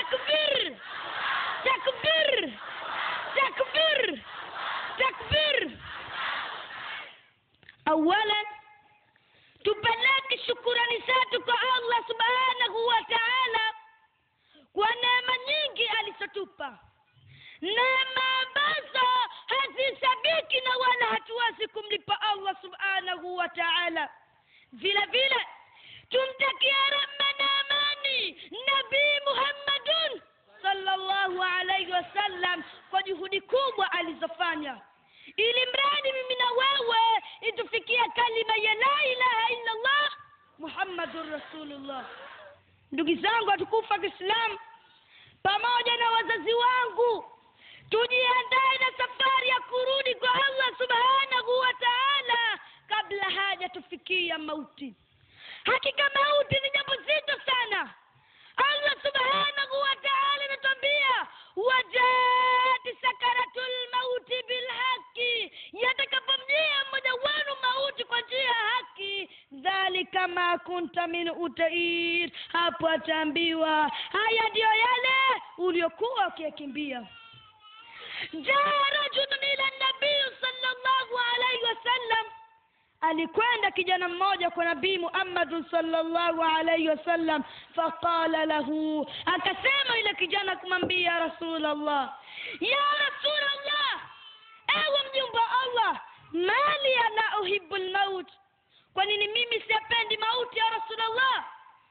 takbir takbir takbir takbir awalan tupeleke shukurani zetu kwa allah subhanahu wa taala kwa neema nyingi alizotupa neema ambazo hazisabiki na wala hatuwezi kumlipa allah subhanahu wa taala vile vile tumtakia rehma na amani nabii muhammadun sallallahu alaihi wasallam kwa juhudi kubwa alizofanya ili mradi mimi na wewe itufikia kalima ya la ilaha illa allah muhammadun rasulullah ndugu zangu watukufu wa kiislamu pamoja na wazazi wangu tujiandae na safari ya kurudi kwa allah subhanahu wa taala kabla hajatufikia mauti hakika mauti ni jambo zito sana allah subhanahu wa taala anatuambia wajati sakaratul mauti bilhaqi yatakapomjia mmoja wenu mauti kwa njia ya haki dhalika ma kunta min utair hapo ataambiwa haya ndiyo yale uliokuwa ukiyakimbia jaa rajulun ila nabii sallallahu alaihi wasallam alikwenda kijana mmoja kwa nabii muhammadun sallallahu alaihi wasallam faqala lahu akasema yule kijana kumwambia rasulllah ya rasulllah ewe mjumba wa allah mali ana uhibu lmaut kwa nini mimi siyapendi mauti ya rasulllah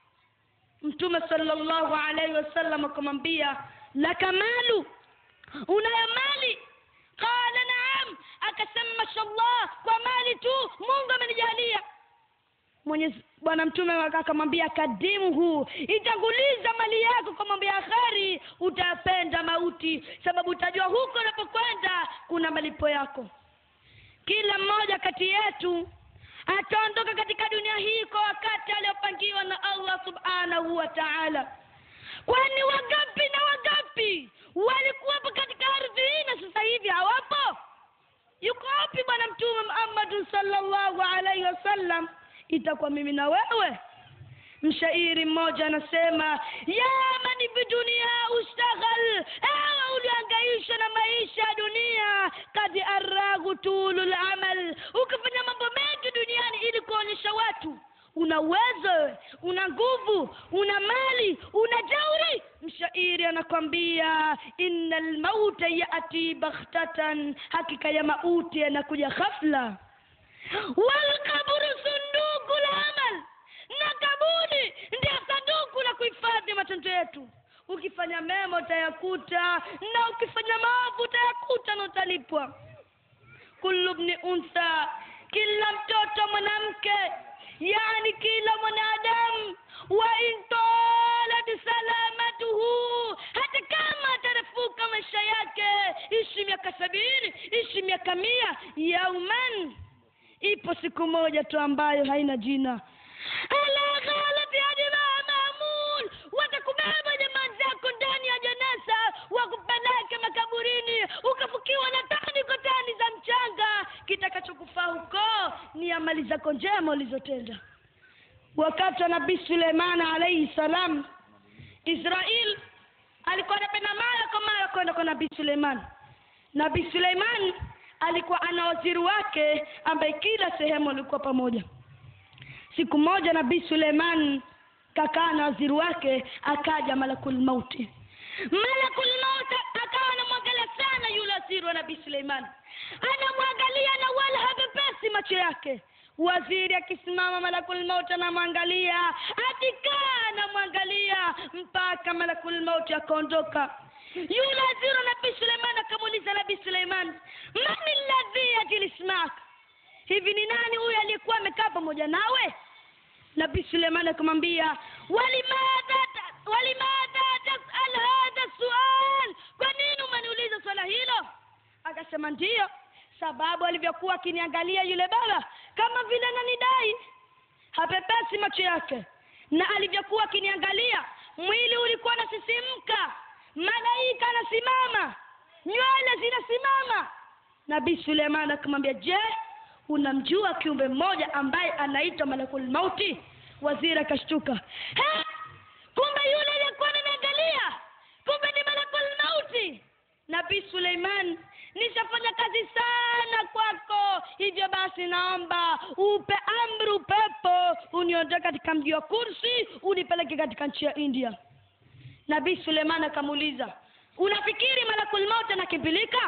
mtume sallallahu alaihi wasallam akamwambia laka malu unayo mali qala naam akasema mashallah kwa mali tu mungu amenijalia mwenyezi bwana mtume akamwambia kadimuhu itanguliza mali yako kwa mambo ya kheri utapenda mauti sababu utajua huko unapokwenda kuna malipo yako kila mmoja kati yetu ataondoka katika dunia hii kwa wakati aliopangiwa na allah subhanahu wa taala kwani wangapi na wangapi walikuwepo katika ardhi hii na sasa hivi hawapo yuko wapi bwana mtume muhammadun sallallahu alaihi wasallam itakuwa mimi na wewe mshairi mmoja anasema ya mani bidunia ustaghal ewe uliangaisha na maisha ya dunia kad aragu tulu lamal ukifanya mambo mengi duniani ili kuonyesha watu una uwezo una nguvu una mali una jauri mshairi anakwambia inna lmauta yati bakhtatan hakika ya mauti yanakuja ghafla walkaburu sunduku lamal na kaburi ndio sanduku la kuhifadhi matendo yetu ukifanya mema utayakuta na ukifanya maovu utayakuta na utalipwa kullu bni untha kila mtoto mwanamke yani kila mwanadamu wa intolat salamatuhu hata kama atarefuka maisha yake ishi miaka sabini ishi miaka mia yauman ipo siku moja tu ambayo haina jina ala ghalati adima mamun watakubeba jamaa zako ndani ya janasa wakupeleke makaburini ukafukiwa na tani kwa tani za mchanga kitakachokufaa huko ni amali zako njema ulizotenda wakati wa nabii suleiman alaihi salam israel alikuwa anapenda mara kwa mara kwenda kwa nabii suleiman nabii suleiman alikuwa ana waziri wake ambaye kila sehemu alikuwa pamoja siku moja nabii suleiman kakaa na waziri wake akaja malakul mauti malakul mauti akawa anamwangalia sana yule waziri wa nabii suleiman anamwangalia na wala hapepesi macho yake waziri akisimama malakul mauti anamwangalia akikaa anamwangalia mpaka malakul mauti akaondoka yule waziri wa nabii suleiman akamuuliza nabii suleiman mani ladhi ajilismak hivi ni nani huyu aliyekuwa amekaa pamoja nawe nabii suleiman akamwambia walimadha walimadha tasal hadha sual kwa nini umeniuliza swala hilo akasema ndiyo sababu alivyokuwa akiniangalia yule baba kama vile nanidai hapepesi macho yake na alivyokuwa akiniangalia mwili ulikuwa nasisimka malaika anasimama nywele zinasimama nabii suleiman akamwambia je unamjua kiumbe mmoja ambaye anaitwa malakul mauti waziri akashtuka kumbe yule aliyekuwa ananiangalia nabii suleiman nishafanya kazi sana kwako hivyo basi naomba upe amri upepo uniondoe katika mji wa kursi unipeleke katika nchi ya india nabii suleiman akamuuliza unafikiri malakul maut anakimbilika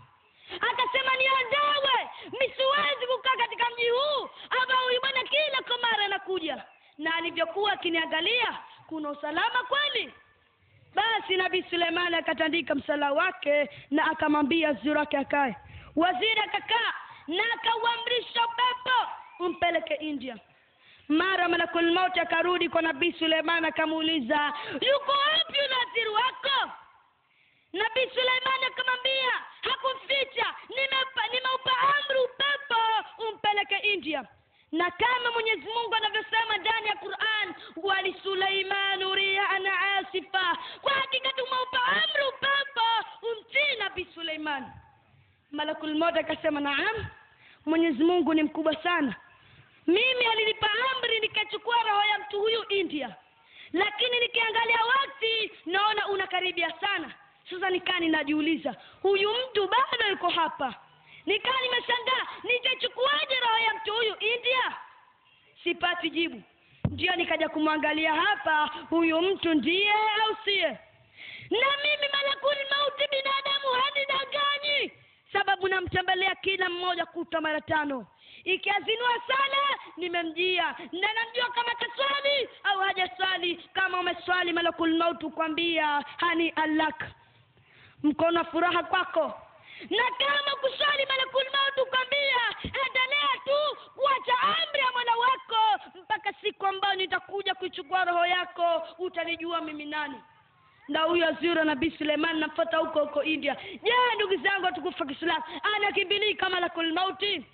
akasema niondowe mi siwezi kukaa katika mji huu ambao huyu bwana kila kwa mara anakuja na alivyokuwa akiniangalia kuna usalama kweli basi nabii suleimani akatandika msala wake na akamwambia waziri wake akae waziri akakaa na akauamrisha upepo umpeleke india mara malakul mauti akarudi kwa nabii suleiman akamuuliza yuko wapi unaziri wako nabii suleimani akamwambia hakumficha nimeupa nimeupa amri upepo umpeleke india na kama mwenyezi mungu anavyosema ndani ya quran wali suleimanu riana asifa kwa hakika tumeupa amri upepo umtii nabii suleiman malakul moja akasema naam mwenyezi mungu ni mkubwa sana mimi alinipa amri nikachukua roho ya mtu huyu india lakini nikiangalia wakati naona unakaribia sana sasa nikaa ninajiuliza huyu mtu bado yuko hapa nikaa nimeshangaa nitachukuaje roho ya mtu huyu india sipati jibu ndio nikaja kumwangalia hapa huyu mtu ndiye au siye na mimi malakul mauti binadamu hanidanganyi sababu namtembelea kila mmoja kutwa mara tano ikiazinua sana nimemjia na namjua kama kaswali au hajaswali kama umeswali malakul mauti kukwambia hani alak mkono wa furaha kwako na kama kuswali malakul mauti kukwambia endelea tu kuacha amri ya mola wako mpaka siku ambayo nitakuja kuichukua roho yako utanijua mimi nani na huyo azura nabii suleiman namfata huko huko india je ndugu zangu watukufa kiislamu anakimbilii kama lakul mauti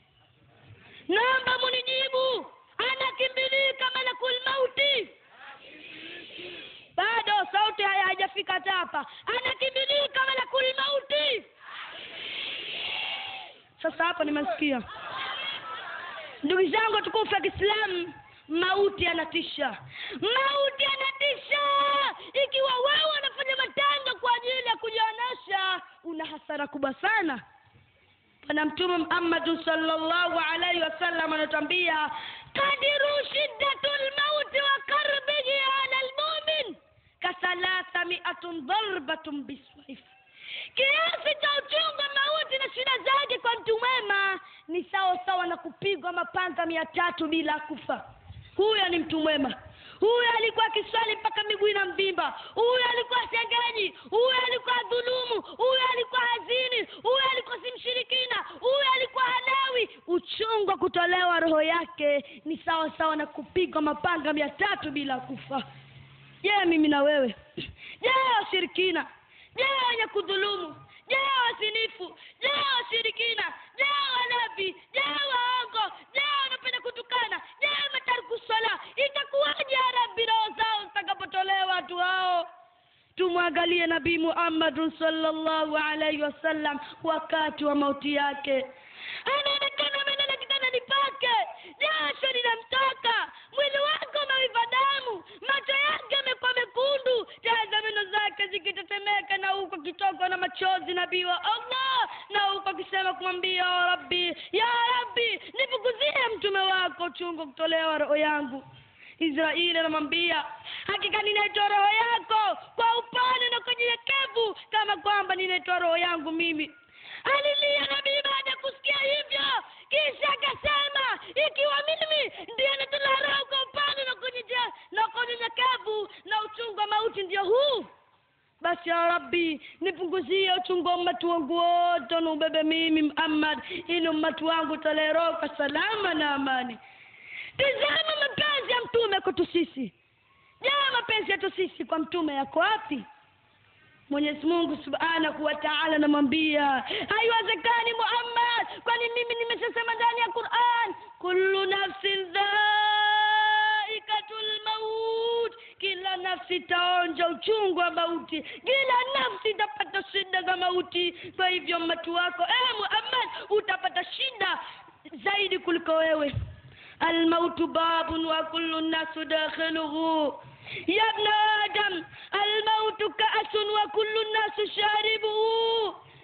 naomba munijibu anakimbilii kama lakul mauti bado sauti haya haijafika hata hapa anakimbilii kama lakul mauti sasa hapo nimesikia ndugu zangu watukufu wa kiislamu mauti anatisha mauti anatisha ikiwa wewe unafanya matendo kwa ajili ya kujionyesha una hasara kubwa sana bwana mtume muhammadun salllahu alaihi wasallam anatuambia kadiru shiddatu lmauti wa karbihi ala lmumin kathalatha miatun dharbatun biswaif kiasi cha uchungu mauti na shida zake kwa mtu mwema ni sawa sawa na kupigwa mapanga mia tatu bila kufa huyo ni mtu mwema huyo alikuwa akiswali mpaka miguu ina mvimba huyo alikuwa sengenyi huyo alikuwa dhulumu huyo alikuwa hazini huyo alikuwa si mshirikina huyo alikuwa halawi uchungu wa kutolewa roho yake ni sawa sawa na kupigwa mapanga mia tatu bila kufa je mimi na wewe je washirikina je wenye kudhulumu je wasinifu je washirikina je walevi je waongo je wanapenda kutukana je matariku swala itakuwaje ya rabbi roho zao zitakapotolewa watu hao tumwangalie nabii muhammadun salllahu alaihi wasallam wakati wa mauti yake anaonekana amelala kitandani pake jasho linamtoka mwili wake umeiva damu macho yake amekuwa mekundu taa za meno zake zikitetemeka na huko kitokwa na machozi nabii wa allah na huko akisema kumwambia ya rabbi ya rabbi nifukuzie mtume wako uchungu kutolewa roho yangu israeli anamwambia hakika ninaitoa roho yako kwa upande na kwa nyenyekevu kama kwamba ninaitoa roho yangu mimi alilia nabii baada ya kusikia hivyo kisha akasema ikiwa mimi ndiyo natola roho kwa upande na kunyeje- na kwa unyenyekevu na uchungu wa mauti ndio huu basi ya rabbi nipunguzie uchungu wa ummati wangu wote na ubebe mimi muhammad ili ummati wangu utolee roho kwa salama na amani tizama mapenzi ya mtume kwetu sisi je mapenzi yetu sisi kwa mtume yako wapi mwenyezi mungu subhanahu wa taala anamwambia haiwezekani muhammad kwani mimi nimeshasema ndani ya quran kullu nafsin dhaikatul maut kila nafsi itaonja uchungu wa mauti kila nafsi itapata shida za mauti kwa hivyo mmatu wako eh muhammad utapata shida zaidi kuliko wewe الموت باب وكل الناس داخله يا ابن آدم الموت كأس وكل الناس شاربه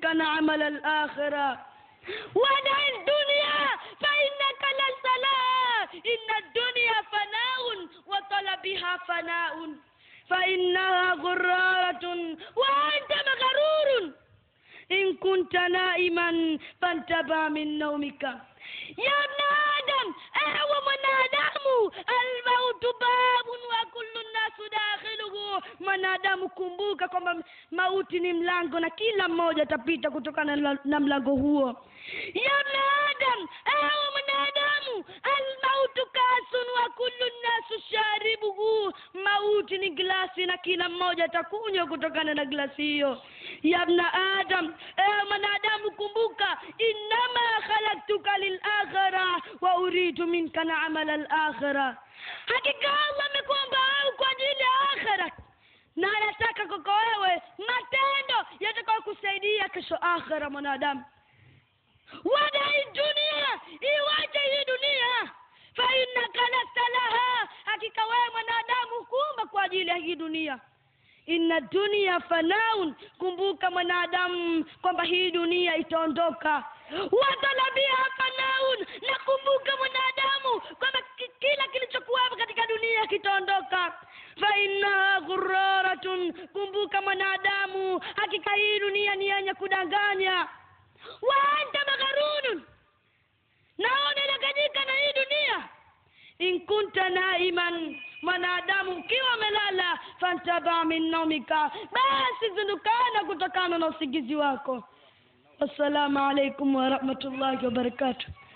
منك نعمل الآخرة ودع الدنيا فإنك لست لها إن الدنيا فناء وطلبها فناء فإنها غرارة وأنت مغرور إن كنت نائما فانتبه من نومك يا ابن آدم أهو mwanadamu almautu babun wa kullu nnasu dakhiluhu mwanadamu kumbuka kwamba mauti ni mlango na kila mmoja atapita kutokana na, na mlango huo ya ibn adam awa mwanadamu almautu kasun wa kullu nnasu sharibuhu mauti ni glasi na kila mmoja atakunywa kutokana na glasi hiyo ya ibn adam ewe mwanadamu kumbuka innama khalaktuka lilakhira wa uridu minka naamala alakhira hakika allah amekuomba wewe kwa ajili ya akhira na anataka kwako wewe matendo yatakayo kusaidia kesho akhira mwanadamu wadai dunia iwache hii dunia fainnaka lasta laha hakika wewe mwanadamu kuumba kwa ajili ya hii dunia inna dunia fanaun kumbuka mwanadamu kwamba hii dunia itaondoka watalabia fanaun na kumbuka mwanadamu kwamba ki- kila kilichokuwapo katika dunia kitaondoka fainnaha ghuraratun kumbuka mwanadamu hakika hii dunia ni yenye kudanganya wa anta magharunun naona inaganyika na hii dunia in kunta naiman mwanadamu ukiwa amelala fantaba min naumika basi zindukana kutokana na usingizi wako wassalamu alaikum warahmatullahi wabarakatuh